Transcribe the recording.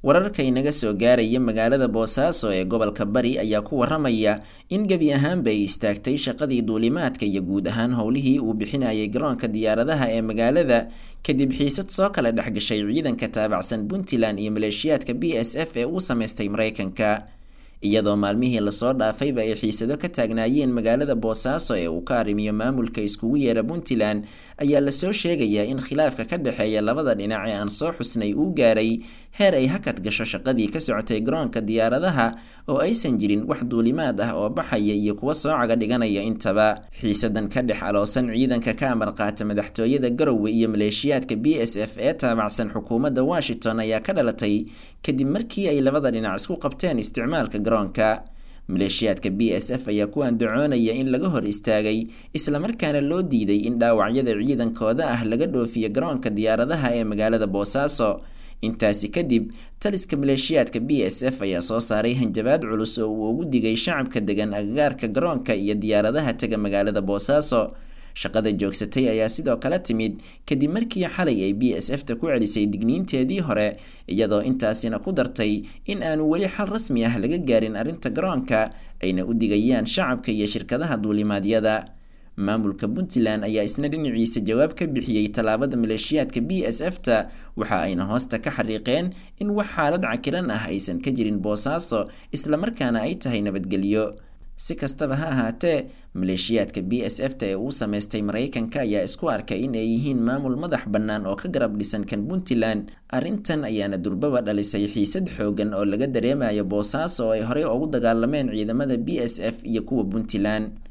wararka inaga soo gaaraya magaalada boosaaso ee gobolka bari ayaa ku waramaya in gebi ahaanba ay istaagtay shaqadii duulimaadka iyo guud ahaan howlihii uu bixinayay garoonka diyaaradaha ee magaalada kadib xiisad soo kala dhexgashay ciidanka taabacsan puntland iyo maleeshiyaadka b s f ee uu sameystay mareykanka iyadoo maalmihii lasoo dhaafayba ay xiisado ka taagnaayeen magaalada boosaaso ee uu ka arrimiyo maamulka iskugu yeera puntland ayaa lasoo sheegayaa in khilaafka ka dhexeeya labada dhinac ee aan soo xusnay uu gaaray heer ay hakad gasho shaqadii ka socotay garoonka diyaaradaha oo aysan jirin wax duulimaad ah oo baxaya iyo kuwa soo caga dhiganaya intaba xiisadan ka dhex aloosan ciidanka ka amar qaata madaxtooyada garowe iyo maleeshiyaadka b s f ee taabacsan xukuumadda washington ayaa ka dhalatay kadib markii ay labada dhinac isku qabteen isticmaalka garoonka maleeshiyaadka b s f ayaa ku andacoonaya in laga hor istaagay islamarkaana loo diiday in dhaawacyada ciidankooda ah laga dhoofiyo garoonka diyaaradaha ee magaalada boosaaso intaasi kadib taliska maleeshiyaadka b s f ayaa soo saaray hanjabaad culus oo uu ugu digay shacabka degan agagaarka garoonka iyo diyaaradaha tega magaalada boosaaso shaqada joogsatay ayaa sidoo kale timid kadib markii xalay ay b s f ta ku celisay digniinteedii hore iyadoo intaasina ku dartay in aanu weli xal rasmi ah laga gaarin arrinta garoonka ayna u digayaan shacabka iyo shirkadaha duulimaadyada maamulka puntland ayaa isna dhinaciisa jawaab ka bixiyey tallaabada maleeshiyaadka b s f ta waxa ayna hoosta ka xariiqeen in wax xaalad cakiran ah aysan ka jirin boosaaso islamarkaana ay tahay nabadgelyo si kastaba ha ahaatee maleeshiyaadka b s f ta ee uu sameystay mareykanka ayaa isku arkay in ay yihiin maamul madax bannaan oo ka garab dhisan kan puntland arrintan ayaana durbaba dhalisay xiisad xoogan oo laga dareemayo boosaaso oo ay horey ugu dagaalameen ciidamada b s f iyo kuwa puntland